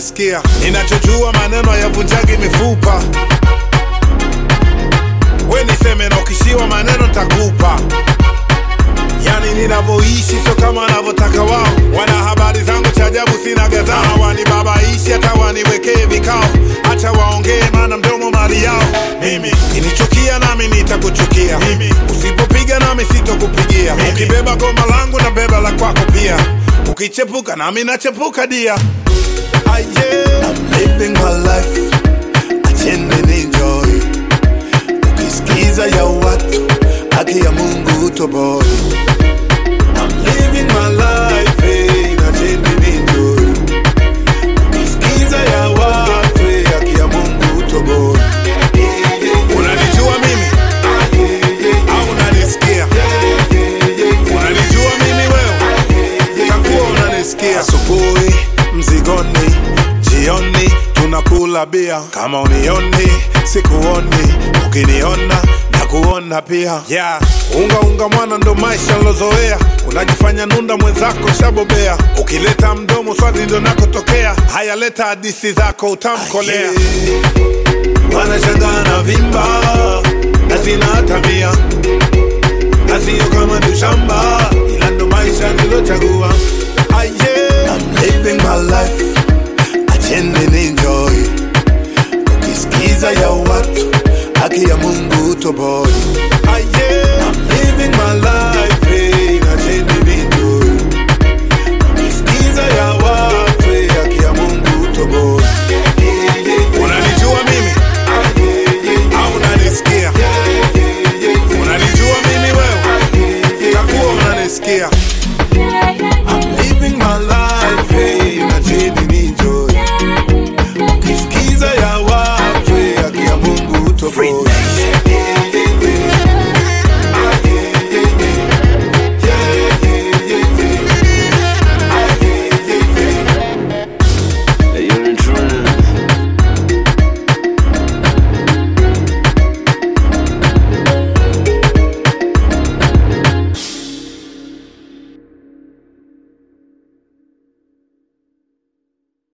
unanisikia ninachojua maneno hayavunjagi mifupa we niseme na ukishiwa maneno takupa yani ninavyoishi sio kama wanavyotaka wao wana habari zangu cha ajabu sina gadhaa wanibabaishi hata waniwekee vikao hacha waongee maana mdomo mali yao mimi kinichukia nami nitakuchukia mimi usipopiga nami sitokupigia ukibeba goma langu na beba la kwako pia ukichepuka nami nachepuka dia Ah, yeah. I'm living my life acheni ninjoy ukisikiza ya watu haki ya mungu toboi I'm living my life eh, acheni ninjoy ukisikiza ya watu eh, haki ya mungu toboi unanijua mimi au unanisikia unanijua mimi wewe takuwa unanisikia asubuhi mzigoni jioni tunakula bia kama unioni sikuoni ukiniona na kuona pia yeah. unga unga mwana ndo maisha nilozoea unajifanya nunda mwenzako shabobea ukileta mdomo swali ndo nakotokea haya leta hadisi zako utamkolea wanashangaa na vimba na sina tabia na sio kama ni shamba ila ndo maisha nilochagua Ah, yeah. I'm living my life acheni ninjoy ukisikiza ya watu haki ya mungu toboi Ah, yeah. I'm living my life eh, acheni ninjoy ukisikiza ya watu eh, haki ya mungu toboi unanijua mimi au unanisikia unanijua mimi wewe takuwa unanisikia I'm living my life eh, na chini ninjoy ukisikiza ya watu eh, haki ya mungu toboi